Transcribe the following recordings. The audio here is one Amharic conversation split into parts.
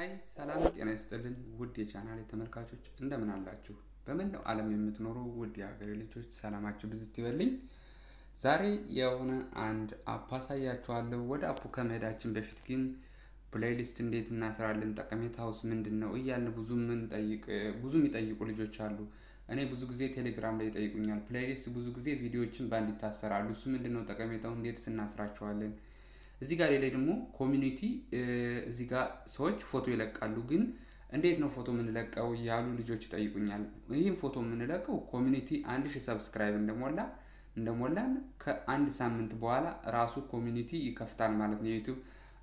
ሀይ ሰላም ጤና ይስጥልን ውድ የቻናል ተመልካቾች እንደምን አላችሁ? በመላው ዓለም የምትኖሩ ውድ የሀገሬ ልጆች ሰላማችሁ ብዝት ይበልኝ። ዛሬ የሆነ አንድ አፕ አሳያችኋለሁ። ወደ አፑ ከመሄዳችን በፊት ግን ፕሌይሊስት እንዴት እናስራለን፣ ጠቀሜታውስ ምንድን ነው እያልን ብዙ ምንጠይቅ ብዙ የሚጠይቁ ልጆች አሉ። እኔ ብዙ ጊዜ ቴሌግራም ላይ ይጠይቁኛል። ፕሌይሊስት ብዙ ጊዜ ቪዲዮዎችን በአንድ ይታሰራሉ። እሱ ምንድን ነው ጠቀሜታው? እንዴት ስናስራቸዋለን? እዚህ ጋር ላይ ደግሞ ኮሚኒቲ እዚህ ጋር ሰዎች ፎቶ ይለቃሉ። ግን እንዴት ነው ፎቶ የምንለቀው ያሉ ልጆች ይጠይቁኛል። ይህም ፎቶ የምንለቀው ኮሚኒቲ አንድ ሺህ ሰብስክራይብ እንደሞላ እንደሞላን ከአንድ ሳምንት በኋላ ራሱ ኮሚኒቲ ይከፍታል ማለት ነው። የዩቱብ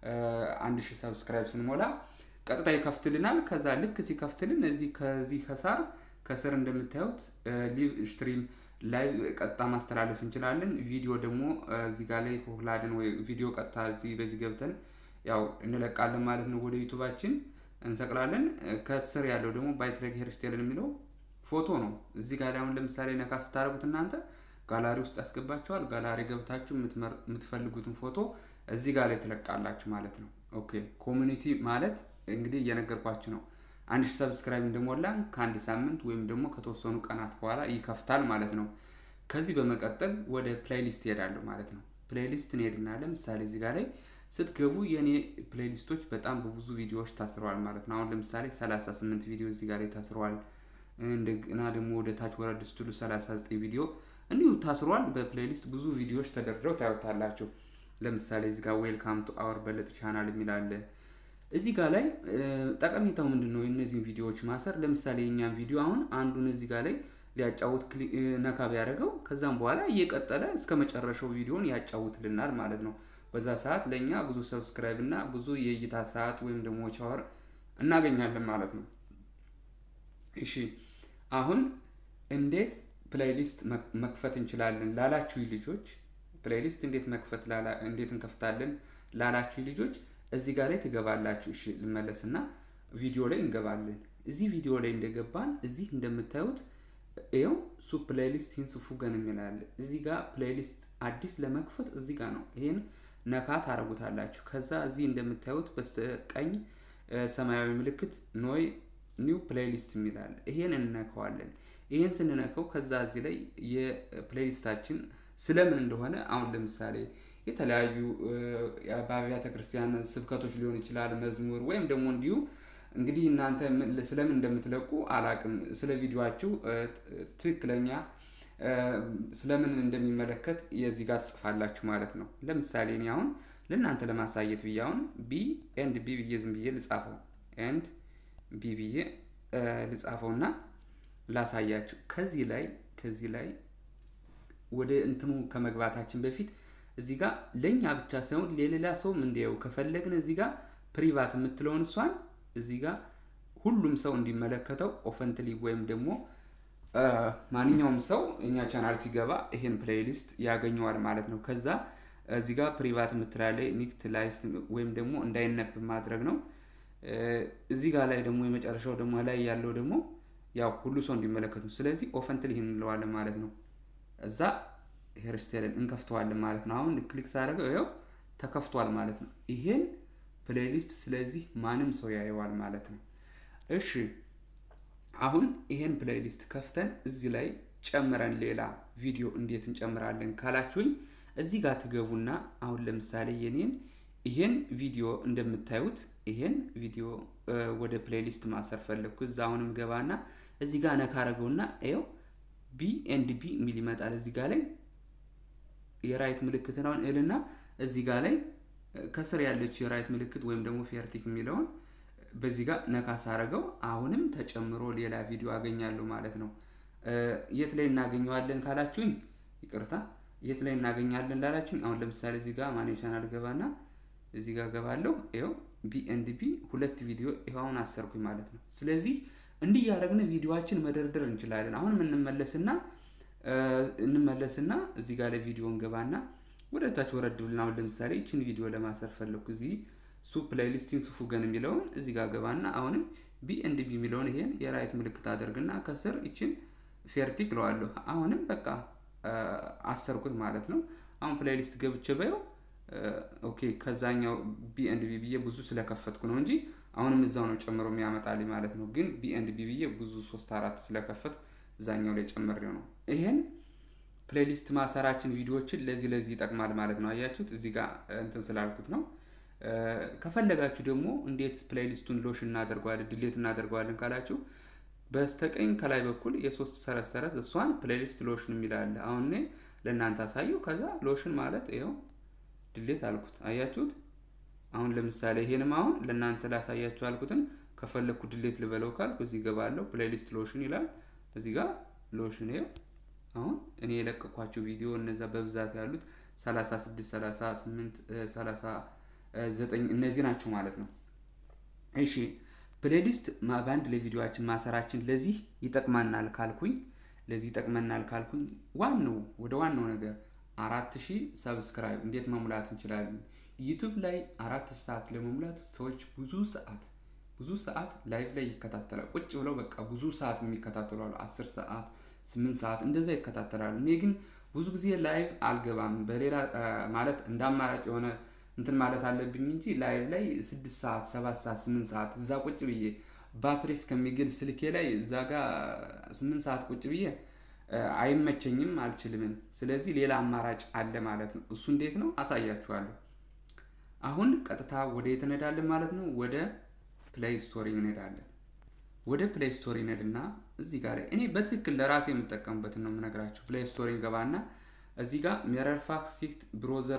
አንድ ሺህ ሰብስክራይብ ስንሞላ ቀጥታ ይከፍትልናል። ከዛ ልክ ሲከፍትልን እዚህ ከዚህ ከሳር ከስር እንደምታዩት ሊቭ ስትሪም ላይ ቀጥታ ማስተላለፍ እንችላለን። ቪዲዮ ደግሞ እዚህ ጋር ላይ ሆላድን ወይ ቪዲዮ ቀጥታ እዚህ በዚህ ገብተን ያው እንለቃለን ማለት ነው። ወደ ዩቱባችን እንሰቅላለን። ከስር ያለው ደግሞ ባይትሬክ ሄርስቴልን የሚለው ፎቶ ነው። እዚህ ጋር አሁን ለምሳሌ ነካ ስታደርጉት እናንተ ጋላሪ ውስጥ ያስገባችኋል። ጋላሪ ገብታችሁ የምትፈልጉትን ፎቶ እዚህ ጋር ላይ ትለቃላችሁ ማለት ነው። ኦኬ ኮሚኒቲ ማለት እንግዲህ እየነገርኳችሁ ነው። አንድ ሺህ ሰብስክራይብ እንደሞላን ከአንድ ሳምንት ወይም ደግሞ ከተወሰኑ ቀናት በኋላ ይከፍታል ማለት ነው። ከዚህ በመቀጠል ወደ ፕሌይሊስት ይሄዳለሁ ማለት ነው። ፕሌይሊስት እንሄድና ለምሳሌ እዚህ ጋር ላይ ስትገቡ የእኔ ፕሌይሊስቶች በጣም በብዙ ቪዲዮዎች ታስረዋል ማለት ነው። አሁን ለምሳሌ 38 ቪዲዮ እዚህ ጋር ላይ ታስረዋል። እንደገና ደግሞ ወደ ታች ወረድ ስትሉ 39 ቪዲዮ እንዲሁ ታስሯል። በፕሌይሊስት ብዙ ቪዲዮዎች ተደርድረው ታዩታላችሁ። ለምሳሌ እዚህ ጋር ዌልካም ቱ አወር በለጥ ቻናል የሚል አለ። እዚህ ጋር ላይ ጠቀሜታው ምንድን ነው? እነዚህን ቪዲዮዎች ማሰር። ለምሳሌ የኛን ቪዲዮ አሁን አንዱን እዚህ ጋር ላይ ሊያጫውት ነካ ቢያደርገው ከዛም በኋላ እየቀጠለ እስከ መጨረሻው ቪዲዮን ያጫውትልናል ማለት ነው። በዛ ሰዓት ለእኛ ብዙ ሰብስክራይብ እና ብዙ የእይታ ሰዓት ወይም ደግሞ ቻወር እናገኛለን ማለት ነው። እሺ አሁን እንዴት ፕሌይሊስት መክፈት እንችላለን ላላችሁ ልጆች ፕሌይሊስት እንዴት መክፈት እንዴት እንከፍታለን ላላችሁ ልጆች እዚህ ጋር ላይ ትገባላችሁ። እሺ ልመለስና ቪዲዮ ላይ እንገባለን። እዚህ ቪዲዮ ላይ እንደገባን እዚህ እንደምታዩት ይኸው ሱ ፕሌይሊስት ሂንስ ፉገን የሚላለ እዚህ ጋር ፕሌይሊስት አዲስ ለመክፈት እዚህ ጋር ነው። ይሄን ነካ ታደርጉታላችሁ። ከዛ እዚህ እንደምታዩት በስተቀኝ ሰማያዊ ምልክት ኖይ ኒው ፕሌይሊስት የሚላለ ይሄን እንነካዋለን። ይሄን ስንነካው ከዛ እዚህ ላይ የፕሌይሊስታችን ስለምን እንደሆነ አሁን ለምሳሌ የተለያዩ በአብያተ ክርስቲያን ስብከቶች ሊሆን ይችላል፣ መዝሙር ወይም ደግሞ እንዲሁ እንግዲህ እናንተ ስለምን እንደምትለቁ አላቅም። ስለ ቪዲዮችሁ ትክክለኛ ስለምን እንደሚመለከት የዚህ ጋር ትጽፋላችሁ ማለት ነው። ለምሳሌ እኔ አሁን ለእናንተ ለማሳየት ብዬ አሁን ቢ ኤንድ ቢ ብዬ ዝም ብዬ ልጻፈው ኤንድ ቢ ብዬ ልጻፈው እና ላሳያችሁ። ከዚህ ላይ ከዚህ ላይ ወደ እንትኑ ከመግባታችን በፊት እዚህ ጋር ለእኛ ብቻ ሳይሆን ለሌላ ሰውም እንዲያው ከፈለግን እዚህ ጋር ፕሪቫት የምትለውን እሷን እዚህ ጋር ሁሉም ሰው እንዲመለከተው ኦፈንትሊ ወይም ደግሞ ማንኛውም ሰው እኛ ቻናል ሲገባ ይሄን ፕሌይሊስት ያገኘዋል ማለት ነው። ከዛ እዚህ ጋር ፕሪቫት የምትላለይ ኒክት ላይስ ወይም ደግሞ እንዳይነብ ማድረግ ነው። እዚህ ጋር ላይ ደግሞ የመጨረሻው ደግሞ ላይ ያለው ደግሞ ያው ሁሉ ሰው እንዲመለከት ነው። ስለዚህ ኦፈንትሊ ይህን እንለዋለን ማለት ነው። እዛ ሄርስቴልን እንከፍተዋለን ማለት ነው። አሁን ክሊክ ሳደርገው ይኸው ተከፍቷል ማለት ነው። ይሄን ፕሌይሊስት ስለዚህ ማንም ሰው ያየዋል ማለት ነው። እሺ አሁን ይሄን ፕሌይሊስት ከፍተን እዚህ ላይ ጨምረን ሌላ ቪዲዮ እንዴት እንጨምራለን ካላችሁኝ እዚህ ጋር ትገቡና አሁን ለምሳሌ የኔን ይሄን ቪዲዮ እንደምታዩት ይሄን ቪዲዮ ወደ ፕሌይሊስት ማሰር ፈለግኩ። እዛ አሁንም ገባና እዚህ ጋር ነካ አረገውና ይኸው ቢ ኤንድ ቢ የሚል ይመጣል። እዚህ ጋር ላይ የራይት ምልክት ነው እልና እዚህ ጋር ላይ ከስር ያለችው የራይት ምልክት ወይም ደግሞ ፌርቲክ የሚለውን በዚህ ጋር ነካ ሳረገው አሁንም ተጨምሮ ሌላ ቪዲዮ አገኛለሁ ማለት ነው። የት ላይ እናገኘዋለን ካላችሁኝ፣ ይቅርታ የት ላይ እናገኛለን ላላችሁኝ፣ አሁን ለምሳሌ እዚህ ጋር ማኔ ቻናል ገባና እዚህ ጋር ገባለሁ። ይኸው ቢ ኤንድ ቢ ሁለት ቪዲዮ ይኸው አሁን አሰርኩኝ ማለት ነው። ስለዚህ እንዲህ እያደረግን ቪዲዮችን መደርደር እንችላለን። አሁን እንመለስና እንመለስና እዚህ ጋር ላይ ቪዲዮ እንገባና ወደ ታች ወረድ ብልና አሁን ለምሳሌ ይችን ቪዲዮ ለማሰር ፈለግኩ። እዚህ ሱ ፕሌይሊስቲን ሱፉ ገን የሚለውን እዚህ ጋር ገባና አሁንም ቢ ኤንድ ቢ የሚለውን ይሄን የራይት ምልክት አደርግና ከስር ይችን ፌርቲክ ለዋለሁ። አሁንም በቃ አሰርኩት ማለት ነው። አሁን ፕሌይሊስት ገብቼ በየው ኦኬ ከዛኛው ቢ ኤንድ ቢ ብዬ ብዙ ስለከፈትኩ ነው እንጂ አሁንም እዛው ነው ጨምሮ የሚያመጣልኝ ማለት ነው። ግን ቢ ኤንድ ቢ ብዬ ብዙ ሶስት አራት ስለከፈትኩ እዛኛው ላይ ጨምሬው ነው። ይሄን ፕሌሊስት ማሰራችን ቪዲዮዎችን ለዚህ ለዚህ ይጠቅማል ማለት ነው። አያችሁት እዚህ ጋር እንትን ስላልኩት ነው። ከፈለጋችሁ ደግሞ እንዴት ፕሌሊስቱን ሎሽ እናደርገዋለን ድሌት እናደርገዋለን ካላችሁ በስተቀኝ ከላይ በኩል የሶስት ሰረዝ ሰረዝ እሷን ፕሌሊስት ሎሽን የሚላለ አሁን እኔ ለእናንተ አሳየው። ከዛ ሎሽን ማለት ይኸው ድሌት አልኩት። አያችሁት? አሁን ለምሳሌ ይሄንም አሁን ለእናንተ ላሳያችሁ አልኩትን ከፈለግኩ ድሌት ልበለው ካልኩ እዚህ ገባለሁ። ፕሌሊስት ሎሽን ይላል እዚህ ጋር ሎሽን ይኸው አሁን እኔ የለቀኳቸው ቪዲዮ እነዛ በብዛት ያሉት 36 38 39 እነዚህ ናቸው ማለት ነው። እሺ ፕሌሊስት በአንድ ላይ ቪዲዮችን ማሰራችን ለዚህ ይጠቅመናል ካልኩኝ ለዚህ ይጠቅመናል ካልኩኝ ዋናው ወደ ዋናው ነገር አራት ሺህ ሰብስክራይብ እንዴት መሙላት እንችላለን? ዩቱብ ላይ አራት ሰዓት ለመሙላት ሰዎች ብዙ ሰዓት ብዙ ሰዓት ላይቭ ላይ ይከታተላል። ቁጭ ብለው በቃ ብዙ ሰዓት የሚከታተሉ አሉ። አስር ሰዓት ስምንት ሰዓት እንደዛ ይከታተላሉ። እኔ ግን ብዙ ጊዜ ላይቭ አልገባም። በሌላ ማለት እንደ አማራጭ የሆነ እንትን ማለት አለብኝ እንጂ ላይቭ ላይ ስድስት ሰዓት ሰባት ሰዓት ስምንት ሰዓት እዛ ቁጭ ብዬ ባትሪ እስከሚግል ስልኬ ላይ እዛ ጋር ስምንት ሰዓት ቁጭ ብዬ አይመቸኝም፣ አልችልምም። ስለዚህ ሌላ አማራጭ አለ ማለት ነው። እሱ እንዴት ነው አሳያችኋለሁ። አሁን ቀጥታ ወደ የት እንሄዳለን ማለት ነው? ወደ ፕሌይ ስቶሪ እንሄዳለን። ወደ ፕሌይ ስቶሪ እንሄድና እዚህ ጋር እኔ በትክክል ለራሴ የምጠቀምበትን ነው የምነግራችሁ። ፕሌይ ስቶሪ ገባና እዚህ ጋር ሜረርፋክሲት ብሮዘር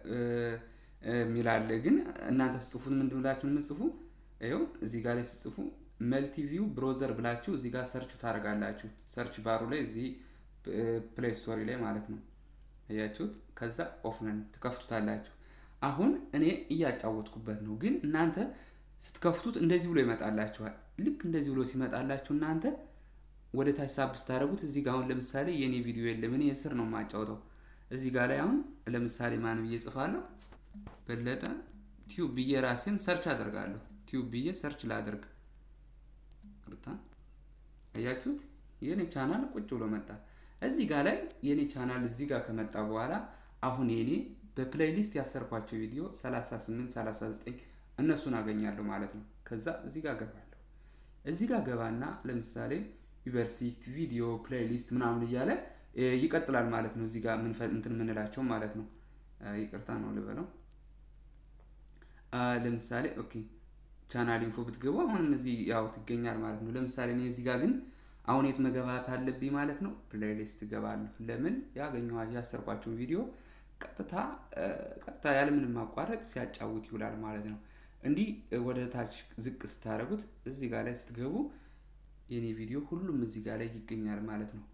የሚላለ ግን እናንተ ስጽፉት ምንድን ብላችሁ የምጽፉ ይኸው እዚህ ጋር ላይ ስጽፉ መልቲቪው ብሮዘር ብላችሁ እዚህ ጋር ሰርች ታደርጋላችሁ። ሰርች ባሩ ላይ እዚህ ፕሌይ ስቶሪ ላይ ማለት ነው። አያችሁት? ከዛ ኦፍነን ትከፍቱታላችሁ። አሁን እኔ እያጫወትኩበት ነው፣ ግን እናንተ ስትከፍቱት እንደዚህ ብሎ ይመጣላችኋል። ልክ እንደዚህ ብሎ ሲመጣላችሁ እናንተ ወደ ታች ሳብ ስታደርጉት እዚህ ጋር አሁን ለምሳሌ የእኔ ቪዲዮ የለም፣ እኔ የስር ነው የማጫውተው። እዚህ ጋር ላይ አሁን ለምሳሌ ማን ብዬ ጽፋለሁ? በለጠ ቲዩብ ብዬ ራሴን ሰርች አደርጋለሁ። ቲዩብ ብዬ ሰርች ላደርግ ቅርታ አያችሁት? የኔ ቻናል ቁጭ ብሎ መጣ። እዚህ ጋር ላይ የኔ ቻናል እዚህ ጋር ከመጣ በኋላ አሁን የኔ በፕሌይሊስት ያሰርኳቸው ቪዲዮ 38 39 እነሱን አገኛለሁ ማለት ነው። ከዛ እዚህ ጋር ገባለሁ። እዚህ ጋር ገባና ለምሳሌ ዩኒቨርሲቲ ቪዲዮ ፕሌይሊስት ምናምን እያለ ይቀጥላል ማለት ነው። እዚህ ጋር እንትን የምንላቸው ማለት ነው። ይቅርታ ነው ልበለው። ለምሳሌ ኦኬ ቻናል ኢንፎ ብትገቡ አሁንም እዚህ ያው ትገኛል ማለት ነው። ለምሳሌ እኔ እዚህ ጋር ግን አሁን የት መገባት አለብኝ ማለት ነው? ፕሌይሊስት እገባለሁ። ለምን ያገኘኋቸው ያሰርኳቸውን ቪዲዮ ቀጥታ ቀጥታ ያለምንም ማቋረጥ ሲያጫውት ይውላል ማለት ነው። እንዲህ ወደ ታች ዝቅ ስታደርጉት እዚህ ጋር ላይ ስትገቡ የኔ ቪዲዮ ሁሉም እዚህ ጋር ላይ ይገኛል ማለት ነው።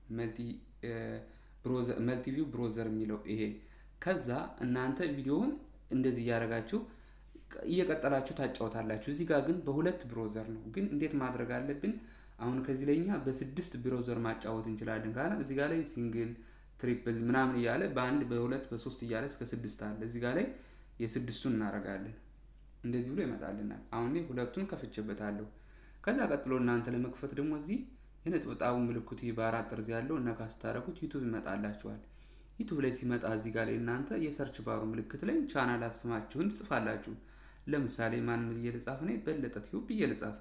መልቲቪው ብሮዘር የሚለው ይሄ። ከዛ እናንተ ቪዲዮውን እንደዚህ እያደረጋችሁ እየቀጠላችሁ ታጫወታላችሁ። እዚህ ጋር ግን በሁለት ብሮዘር ነው። ግን እንዴት ማድረግ አለብን? አሁን ከዚህ ላይ እኛ በስድስት ብሮዘር ማጫወት እንችላለን ካለ እዚህ ጋር ላይ ሲንግል ትሪፕል ምናምን እያለ በአንድ በሁለት በሶስት እያለ እስከ ስድስት አለ። እዚህ ጋር ላይ የስድስቱን እናደርጋለን። እንደዚህ ብሎ ይመጣልናል። አሁን ላይ ሁለቱን ከፍቼበታለሁ። ከዛ ቀጥሎ እናንተ ለመክፈት ደግሞ እዚህ የነጥብጣቡ ምልክቱ በአራት ጠርዝ ያለው ነካ ስታደርጉት ዩቱብ ይመጣላችኋል። ዩቱብ ላይ ሲመጣ እዚህ ጋር ላይ እናንተ የሰርች ባሩ ምልክት ላይ ቻናል ስማችሁን ትጽፋላችሁ። ለምሳሌ ማን ብዬ ልጻፍ? እኔ በለጠ ቲዩብ ብዬ ልጻፍ።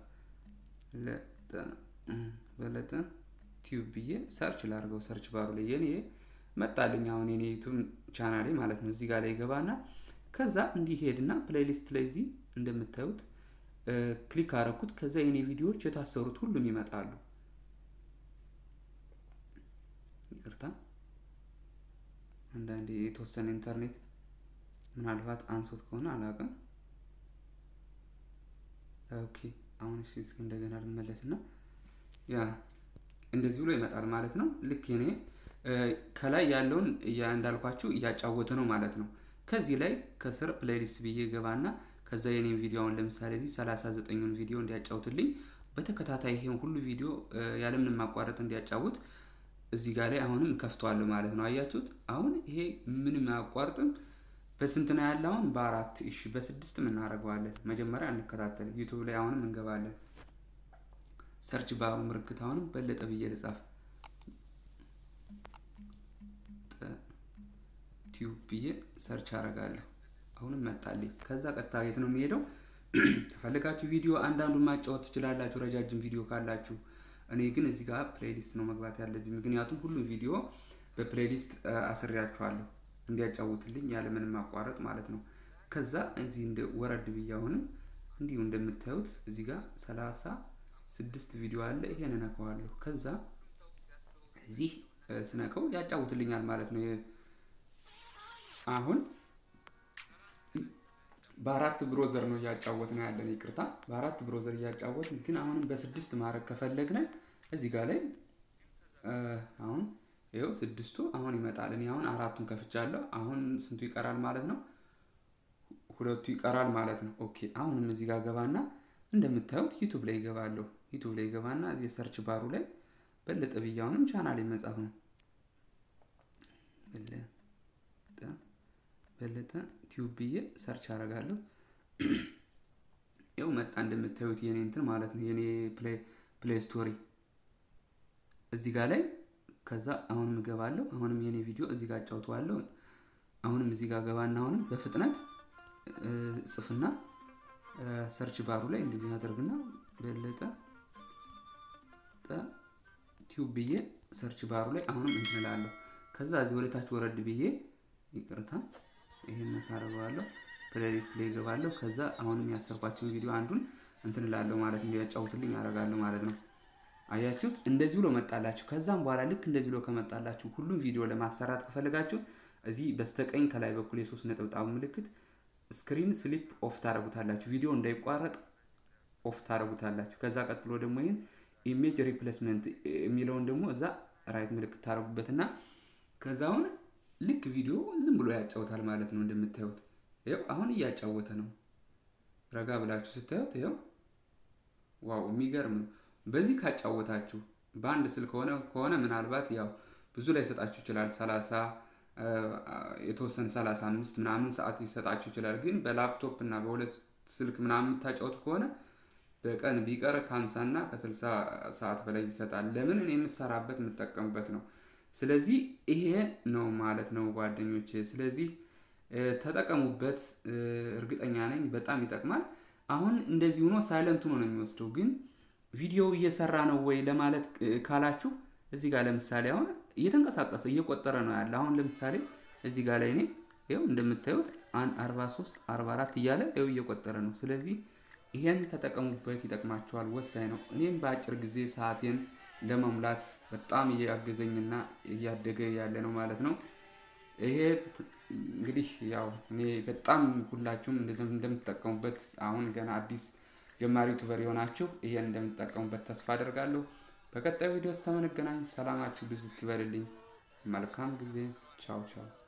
በለጠ ቲዩብ ብዬ ሰርች ላድርገው። ሰርች ባሩ ላይ የኔ መጣልኝ። አሁን የኔ ዩቱብ ቻናሌ ማለት ነው። እዚህ ጋር ላይ ገባና ከዛ እንዲሄድና ፕሌሊስት ላይ እዚህ እንደምታዩት ክሊክ አረኩት። ከዛ የኔ ቪዲዮዎች የታሰሩት ሁሉም ይመጣሉ። ይቅርታ አንዳንዴ የተወሰነ ኢንተርኔት ምናልባት አንሶት ከሆነ አላውቅም። ኦኬ አሁን እሺ፣ እስኪ እንደገና ልመለስና ያ እንደዚህ ብሎ ይመጣል ማለት ነው። ልክ እኔ ከላይ ያለውን እንዳልኳችሁ እያጫወተ ነው ማለት ነው። ከዚህ ላይ ከስር ፕሌሊስት ብዬ ገባና ከዛ የኔን ቪዲዮ አሁን ለምሳሌ እዚህ 39ን ቪዲዮ እንዲያጫውትልኝ በተከታታይ ይሄን ሁሉ ቪዲዮ ያለምንም ማቋረጥ እንዲያጫውት እዚህ ጋር ላይ አሁንም ከፍተዋለሁ ማለት ነው። አያችሁት? አሁን ይሄ ምንም አያቋርጥም። በስንት ነው ያለ? አሁን በአራት እሺ፣ በስድስትም እናደርገዋለን። መጀመሪያ እንከታተል። ዩቱብ ላይ አሁንም እንገባለን። ሰርች ባሩ ምልክት አሁንም በለጠ ብዬ ልጻፍ። ቲዩብ ብዬ ሰርች አደርጋለሁ። አሁንም መጣልኝ። ከዛ ቀጥታ የት ነው የሚሄደው? ከፈለጋችሁ ቪዲዮ አንዳንዱን ማጫወት ትችላላችሁ፣ ረጃጅም ቪዲዮ ካላችሁ። እኔ ግን እዚህ ጋር ፕሌሊስት ነው መግባት ያለብኝ፣ ምክንያቱም ሁሉም ቪዲዮ በፕሌሊስት አስሬያችኋለሁ እንዲያጫውትልኝ ያለምንም ማቋረጥ ማለት ነው። ከዛ እዚህ እንደ ወረድ ብዬ አሁንም እንዲሁ እንደምታዩት እዚህ ጋር ሰላሳ ስድስት ቪዲዮ አለ። ይሄን እነካዋለሁ። ከዛ እዚህ ስነቀው ያጫውትልኛል ማለት ነው። አሁን በአራት ብሮዘር ነው እያጫወት ነው ያለን። ይቅርታ በአራት ብሮዘር እያጫወት ግን አሁንም በስድስት ማድረግ ከፈለግን እዚህ ጋር ላይ አሁን ይኸው ስድስቱ አሁን ይመጣል። እኔ አሁን አራቱን ከፍቻለሁ። አሁን ስንቱ ይቀራል ማለት ነው? ሁለቱ ይቀራል ማለት ነው። ኦኬ አሁንም እዚህ ጋር ገባና እንደምታዩት ዩቱብ ላይ ይገባለሁ። ዩቱብ ላይ ገባና እዚህ ሰርች ባሩ ላይ በለጠ ብዬ አሁንም ቻናል መጻፍ ነው። በለጠ ቲዩብ ብዬ ሰርች አደርጋለሁ። ያው መጣ እንደምታዩት የኔ እንትን ማለት ነው የኔ ፕሌይ ስቶሪ እዚህ ጋር ላይ ከዛ አሁንም እገባለሁ። አሁንም የኔ ቪዲዮ እዚህ ጋር አጫውተዋለሁ። አሁንም እዚህ ጋር ገባና አሁንም በፍጥነት ጽፍና ሰርች ባሩ ላይ እንደዚህ አደርግና በለጠ ቲዩብ ብዬ ሰርች ባሩ ላይ አሁንም እንትን እላለሁ። ከዛ እዚህ ወደታች ወረድ ብዬ ይቅርታ ይሄን ካረገዋለሁ ፕሌሊስት ላይ ይገባለሁ። ከዛ አሁንም ያሰርኳቸውን ቪዲዮ አንዱን እንትን እላለሁ ማለት እንዲያጫውትልኝ አደርጋለሁ ማለት ነው። አያችሁት? እንደዚህ ብሎ መጣላችሁ። ከዛም በኋላ ልክ እንደዚህ ብሎ ከመጣላችሁ ሁሉም ቪዲዮ ለማሰራት ከፈለጋችሁ እዚህ በስተቀኝ ከላይ በኩል የሶስት ነጠብጣብ ምልክት ስክሪን ስሊፕ ኦፍ ታደርጉታላችሁ። ቪዲዮ እንዳይቋረጥ ኦፍ ታደርጉታላችሁ። ከዛ ቀጥሎ ደግሞ ይህን ኢሜጅ ሪፕሌስመንት የሚለውን ደግሞ እዛ ራይት ምልክት ታደርጉበትና ከዛ አሁን ልክ ቪዲዮ ዝም ብሎ ያጫውታል ማለት ነው። እንደምታዩት ይኸው አሁን እያጫወተ ነው። ረጋ ብላችሁ ስታዩት ይኸው ዋው የሚገርም ነው። በዚህ ካጫወታችሁ በአንድ ስልክ ሆነ ከሆነ ምናልባት ያው ብዙ ላይ ሰጣችሁ ይችላል። ሰላሳ የተወሰነ ሰላሳ አምስት ምናምን ሰዓት ሊሰጣችሁ ይችላል። ግን በላፕቶፕ እና በሁለት ስልክ ምናምን የምታጫወቱ ከሆነ በቀን ቢቀር ከሀምሳ እና ከስልሳ ሰዓት በላይ ይሰጣል። ለምን እኔ የምሰራበት የምጠቀምበት ነው። ስለዚህ ይሄ ነው ማለት ነው ጓደኞች። ስለዚህ ተጠቀሙበት። እርግጠኛ ነኝ በጣም ይጠቅማል። አሁን እንደዚህ ሆኖ ሳይለንት ሆኖ ነው የሚወስደው ግን ቪዲዮ እየሰራ ነው ወይ ለማለት ካላችሁ እዚህ ጋር ለምሳሌ አሁን እየተንቀሳቀሰ እየቆጠረ ነው ያለ። አሁን ለምሳሌ እዚህ ጋር ላይ እኔ ይኸው እንደምታዩት 43 44 እያለ ይኸው እየቆጠረ ነው። ስለዚህ ይሄን ተጠቀሙበት፣ ይጠቅማችኋል፣ ወሳኝ ነው። እኔም በአጭር ጊዜ ሰዓቴን ለመሙላት በጣም እያገዘኝና እያደገ ያለ ነው ማለት ነው። ይሄ እንግዲህ ያው እኔ በጣም ሁላችሁም እንደምትጠቀሙበት አሁን ገና አዲስ ጀማሪ ዩቱበር የሆናችሁ ይሄን እንደምትጠቀሙበት ተስፋ አደርጋለሁ። በቀጣዩ ቪዲዮ እስከምንገናኝ ሰላማችሁ ብዝት ይበልልኝ። መልካም ጊዜ። ቻው ቻው።